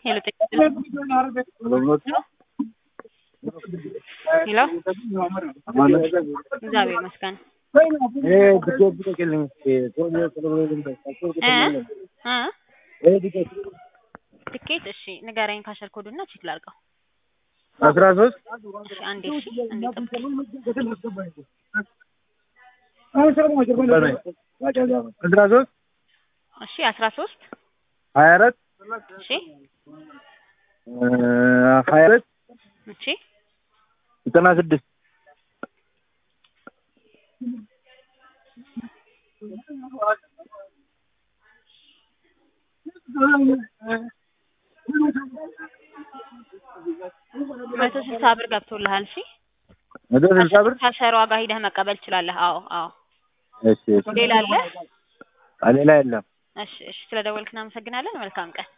ሄሎ ሄሎ እግዚአብሔር ይመስገን እ እ ትኬት እሺ ንገረኝ ካሸር ኮዱና ቼክ ላድርገው አስራ ሶስት እሺ አንዴ እሺ አንዴ ጠብቀኝ አስራ ሶስት እሺ አስራ ሶስት ሀያ አራት እሺ ሀያ አራት እሺ ዘጠና ስድስት መቶ ስልሳ ብር ገብቶልሃል እሺ መቶ ስልሳ ብር ካሸሯ ጋር ሂደህ መቀበል ትችላለህ አዎ አዎ እሺ እሺ ሌላ አለ ሌላ የለም እሺ እሺ ስለደወልክ እናመሰግናለን መልካም ቀን